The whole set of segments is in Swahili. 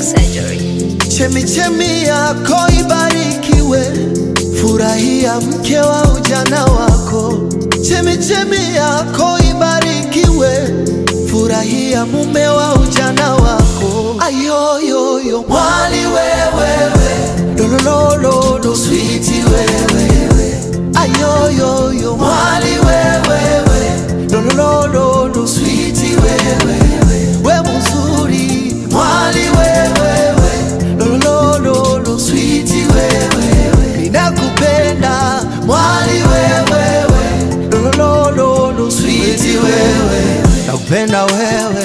Surgery. Chemichemi yako ibarikiwe, furahia mke wa ujana wako. Chemichemi yako ibarikiwe, furahia mume wa ujana wako. Ayoyoyo mwali wewewe, lolololo switi wewewe. Ayoyoyo mwali wewewe, lolololo switi wewewe. We mzuri mwali wewewe, lolololo switi wewewe. Ninakupenda mwali wewewe, lolololo switi wewe. Nakupenda wewe,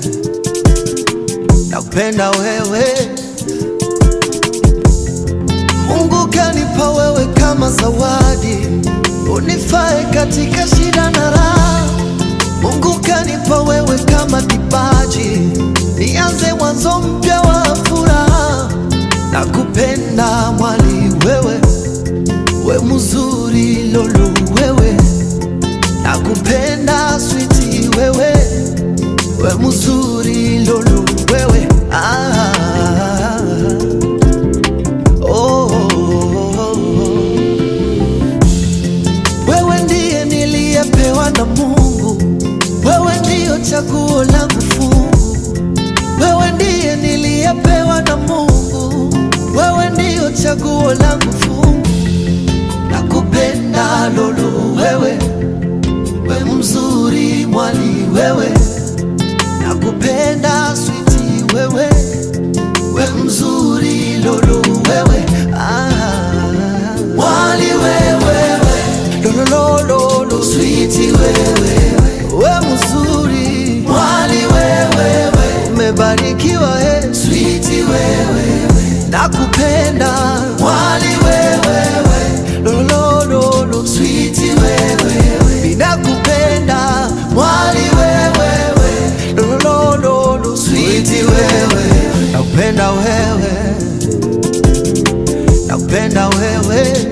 nakupenda wewe. Mungu kanipa wewe kama zawadi, unifae katika shida na raha. Mungu kanipa wewe kama kipaji, nianze mwanzo mpya wa furaha. Nakupenda mwali wewe, we mzuri lolo wewe, nakupenda switi wewe, we mzuri lolo wewe ah. Oh, wewe ndiye niliyepewa na Mungu, wewe ndiyo chaguo langu fungu, wewe ndiye niliyepewa na Mungu, wewe ndiyo chaguo langu fungu. Nakupenda lolo wewe, we mzuri mwali wewe, nakupenda switi wewe we mzuri lolo wewe ah. Mwali wewewe lolololo switi wewe we mzuri mwali wewewe umebarikiwa eh. switi wewe nakupenda mwali wewewe lolololo switi wewe ninakupenda mwali wewewe lolololo switi wewe nakupenda wewe nakupenda wewe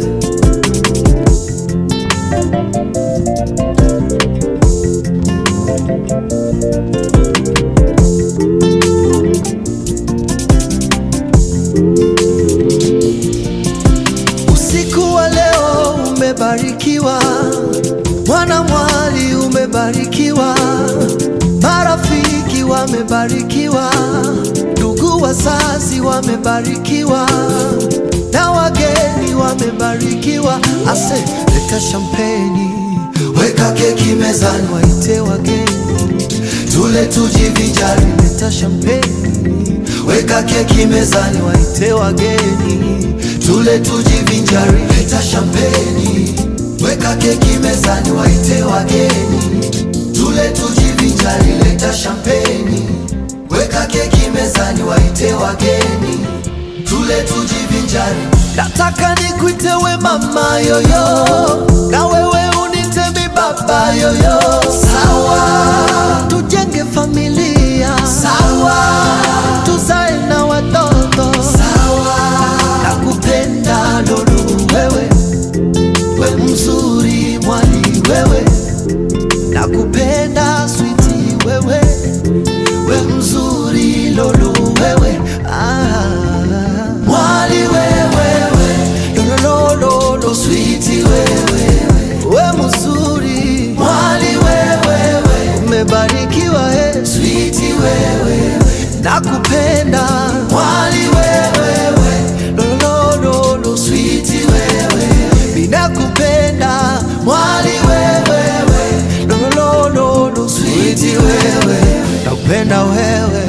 Usiku wa leo umebarikiwa, mwana mwali umebarikiwa, marafiki wamebarikiwa, ndugu wazazi wamebarikiwa, na wageni wamebarikiwa. Ase, leta shampeni, weka keki mezani, waite wageni tule tujivinjari. Leta shampeni, weka keki mezani, waite wageni tule tujivinjari. Leta shampeni, weka keki mezani, waite wageni tule tujivinjari. Leta shampeni, weka keki mezani, waite wageni tule tujivinjari. Nataka nikuite we mama yoyo, na wewe unite mi baba yoyo. Sawa, tujenge familia. Sawa, tuzae na watoto. Sawa, nakupenda lolo wewe, we mzuri mwali wewe, nakupenda switi wewe, we mzuri lolo wewe ah. Mwali wewewe lolololo switi wewe, we mzuri mwali wewewe, umebarikiwa eh. switi wewe, nakupenda mwali wewewe lolololo switi wewe, ninakupenda mwali wewewe lolololo switi wewe, nakupenda wewe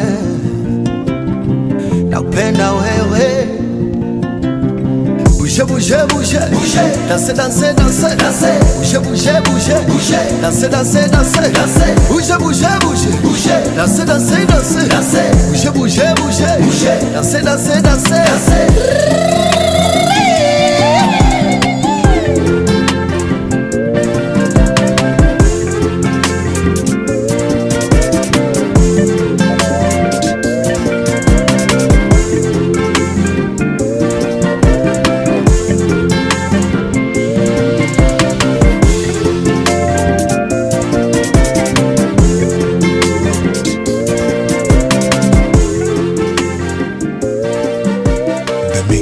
nakupenda wewe Bouge, bouge, bouge, bouge, danse, danse, danse, danse, bouge, bouge, bouge, bouge, danse, danse, danse, danse, bouge, bouge, bouge, bouge, danse, danse, danse, danse, bouge, bouge, bouge, bouge, danse, danse, danse, danse.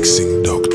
Mixing Doctor.